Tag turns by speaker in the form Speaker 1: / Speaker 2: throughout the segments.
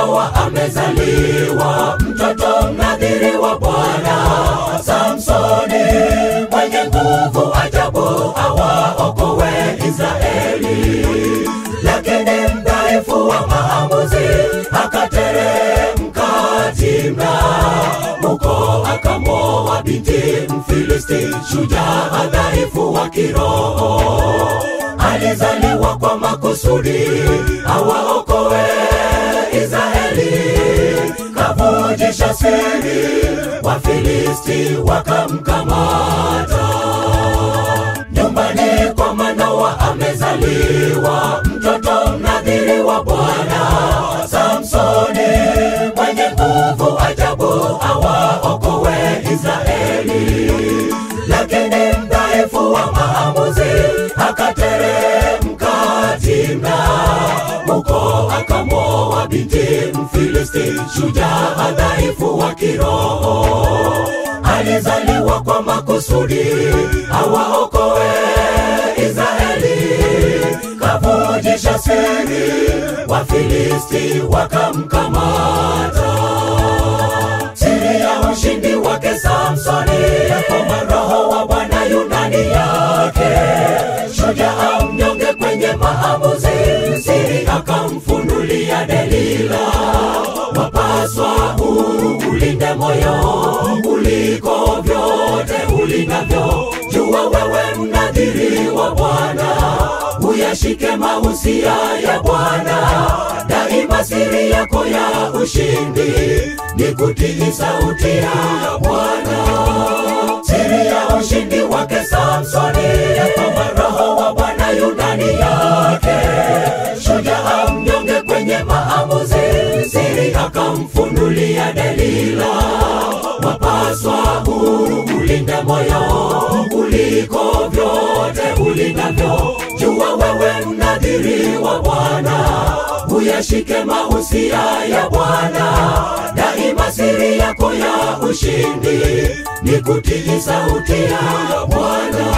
Speaker 1: Manoa amezaliwa mtoto mnadhiri wa Bwana Samsoni, mwenye nguvu ajabu, awaokoe Israeli. Lakini mdhaifu wa maamuzi akateremka timna, huko akamoa binti Mfilisti, shujaa dhaifu wa kiroho alizaliwa kwa makusudi awaokoe Israeli. Kavujisha siri, Wafilisti wakamkamata. Nyumbani kwa Manoa amezaliwa mtoto mnadhiri wa Bwana Samsoni, mwenye nguvu ajabu, awaokoe Israeli. Lakini mdhaifu wa maamuzi akateremka timna, huko akamoa binti Mfilisti, shujaa dhaifu wa kiroho. Alizaliwa kwa makusudi awaokoe Israeli. Kavujisha siri, Wafilisti wakamkamata. Siri ya ushindi wake Samsoni, ya kwamba roho wa Bwana yu ndani yake, shujaa mnyonge kwenye maamuzi. Siri akamfunulia Delila, wapaswa ulinde moyo kuliko vyote ulindavyo. Jua wewe mnadhiri wa Bwana, uyashike mahusia ya Bwana daima. Siri yako ya ushindi ni kutii sauti ya Bwana. Siri ya ushindi wake Samsoni, ya kwamba roho wa Bwana yu ndani yake, shujaa mnyonge kwenye maamuzi. Siri akamfunulia Delila, wapaswa ulinde moyo kuliko vyote ulindavyo. Jua wewe mnadhiri wa Bwana, uyashike mahusia ya Bwana daima. Siri yako ya ushindi ni kutii sauti ya Bwana.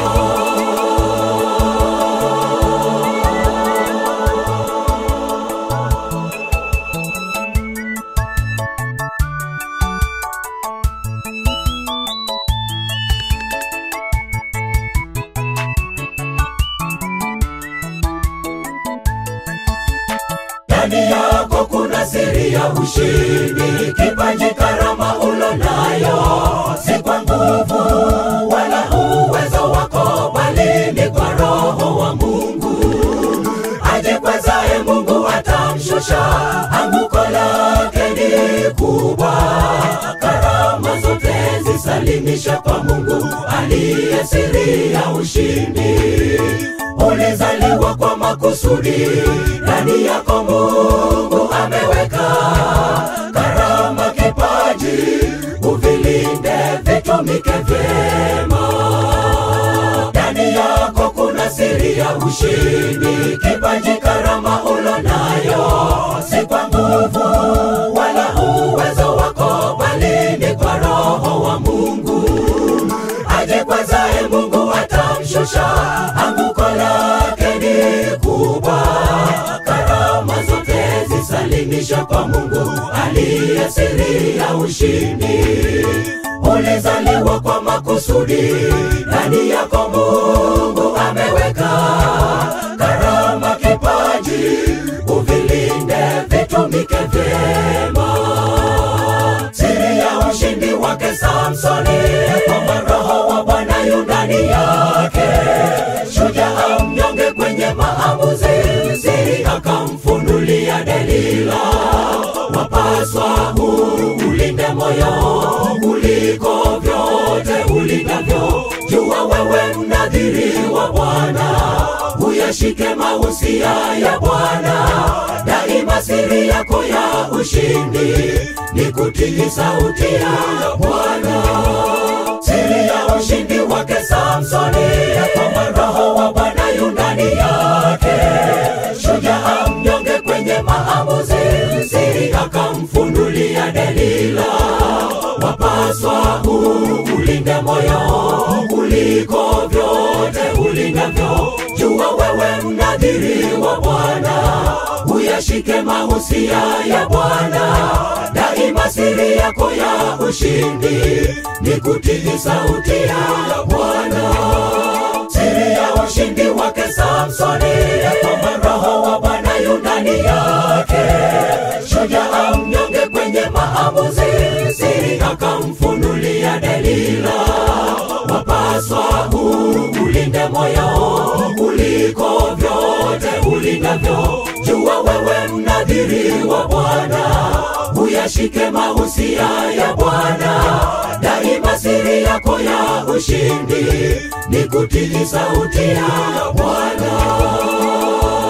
Speaker 1: ndani yako kuna siri ya ushindi, kipaji, karama ulo nayo, si kwa nguvu wala uwezo wako, bali ni kwa Roho wa Mungu. Ajikwezaye Mungu atamshusha, anguko lake ni kubwa. Karama zote zisalimisha kwa Mungu aliye siri ya ushindi. Ulizaliwa kwa makusudi, ndani yako Mungu ameweka karama, kipaji, uvilinde vitumike vyema. Ndani yako kuna siri ya ushindi, kipaji, karama ulo nayo, si kwa nguvu wala uwezo wako, bali ni kwa Roho wa Mungu. Ajikwezaye Mungu atamshusha, anguko lake ni kubwa. Karama zote zisalimisha kwa Mungu aliye siri ya ushindi. Ulizaliwa kwa makusudi, ndani yako Mungu ameweka karama, kipaji, uvilinde vitumike vyema. Siri ya ushindi wake Samsoni, kwamba roho wa Bwana yu ndani yake, shujaa mnyonge kwenye maamuzi. Siri akamfunulia Delila, wapaswa ulinde moyo kuliko vyote ulindavyo. Jua wewe mnadhiri wa Bwana, uyashike mahusia ya Bwana daima. Siri yako ya ushindi ni kutii sauti ya Bwana. Siri ya ushindi wake Samsoni, ya kwamba roho wa Bwana yu ndani yake, shujaa mnyonge kwenye maamuzi. Siri akamfunulia Delila, wapaswa ulinde moyo kuliko vyote ulindavyo. Jua wewe mnadhiri wa Bwana, uyashike mahusia ya Bwana yako ya ushindi ni kutii sauti ya Bwana. Siri ya ushindi wake Samsoni ya kwamba roho wa Bwana yu ndani yake, shujaa mnyonge kwenye maamuzi, siri akamfunulia Delila. Wapaswa ulinde moyo kuliko vyote ulindavyo. Jua wewe mnadhiri wa Bwana, uyashike mahusia ya Bwana. Daima siri yako ya ushindi ni kutii sauti ya Bwana.